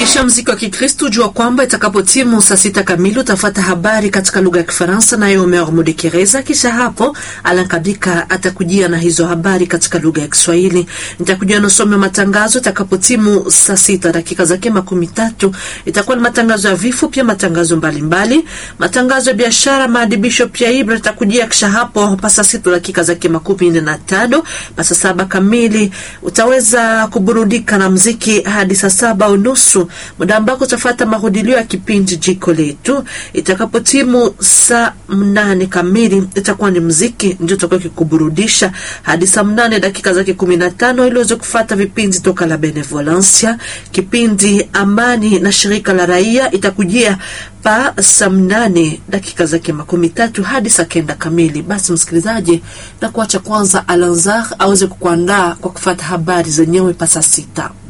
Kisha mziki wa Kikristu, jua kwamba itakapotimu saa sita kamili utafata habari katika lugha ya Kifaransa naye Omer Mudekereza. Kisha hapo Alan Kabika atakujia na hizo habari katika lugha ya Kiswahili. Nitakujia na usomi wa matangazo itakapotimu saa sita dakika zake makumi tatu. Itakuwa ni matangazo ya vifo, pia matangazo mbalimbali mbali. Matangazo ya biashara, maadibisho pia Ibra itakujia. Kisha hapo pasa sita dakika zake makumi nne na tano pasa saba kamili utaweza kuburudika na mziki hadi saa saba unusu muda ambako utafata mahudilio ya kipindi jiko letu. Itakapotimu saa mnane kamili itakuwa ni mziki ndio utakuwa kikuburudisha hadi saa mnane dakika zake kumi na tano ili uweze kufata vipindi toka la Benevolencia. Kipindi amani na shirika la raia itakujia pa saa mnane dakika zake makumi tatu hadi saa kenda kamili. Basi msikilizaji, na kuacha kwanza Alanzar aweze kukuandaa kwa kufata habari zenyewe pa saa sita.